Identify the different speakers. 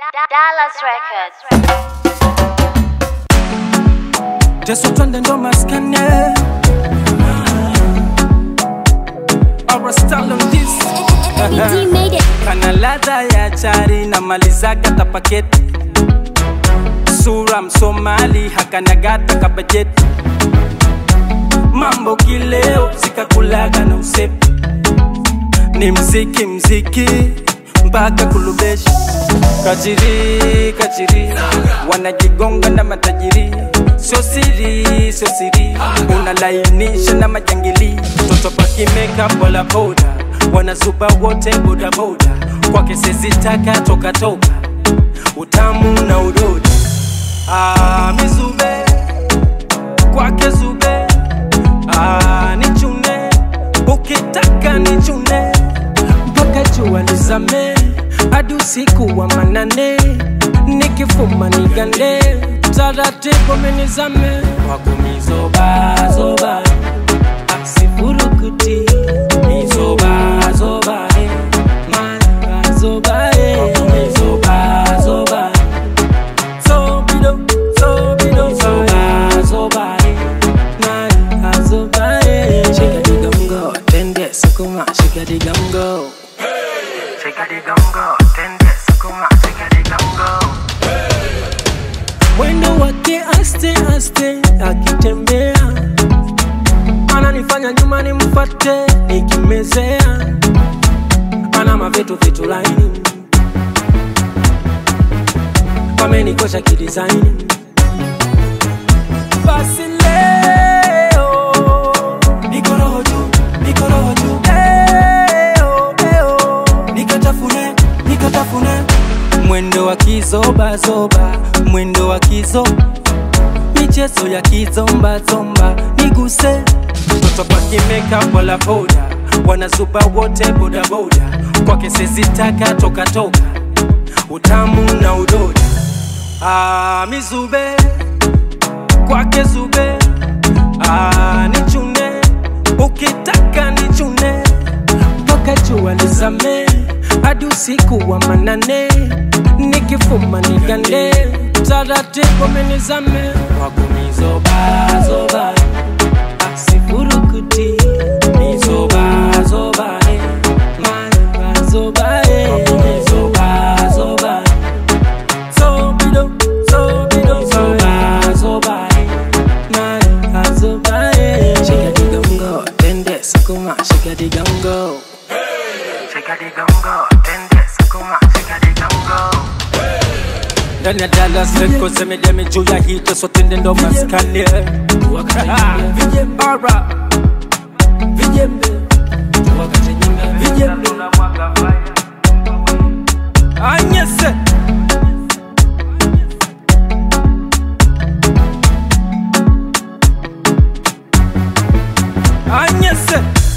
Speaker 1: Dallas Records.
Speaker 2: Jesu twende ndo maskane Our style on this
Speaker 3: BT made it.
Speaker 2: Kana ladha ya chari na malizaga tapaketi Sura msomali hakanagata kabajeti Mambo kileo zikakulaga na usepi Ni mziki mziki mpaka kulubeshi Kajiri kajiri wanajigonga na matajiri Sio siri sio siri unalainisha na majangili Toto pakimeka bola boda wanazuba wote boda boda kwake sezitaka toka toka utamu na udodi ah, mizube kwake zube ah, nichune ukitaka nichune mpaka jua lizame hadi usiku wa manane nikifuma nigande taratibu minizame wakumizobazoba asifurukuti mizobazoba mazoba mizobazoba Zobido, zobido, zoba, zoba, na, azoba, shika diga mgo, tende sukuma, shika diga mgo. Shika diga mgo, tende sukuma, shika diga mgo. Mwendo wake aste aste akitembea ananifanya nyuma nimfate nikimezea ana mavitu vitu laini wamenikosha kidisaini basi leo niko roho juu niko roho juu Leo, leo, nikatafune nikatafune mwendo wa kizobazoba mwendo wa kizo michezo ya kizombazomba niguse mtoto pakimeka bola boda wanazuba wote bodaboda kwake sezitaka toka toka utamu na udoda ah, mizube kwake zube ah, nichune ukitaka nichune mpaka jua lizame hadi usiku wa manane nikifuma nigande taratibu minizame wakumizobazoba asifurukuti mizobazoba mazoba mizobazoba Zobido, zobido, zoba, zoba, na, azoba, shika diga mgo, tende sukuma, shika diga mgo. Shika diga mgo, tende sukuma, shika diga mgo. Ndani ya Dallas Records imejaa juu ya hit so tende ndo maskani Vijembe Ara Vijembe Vijembe Anyese Anyese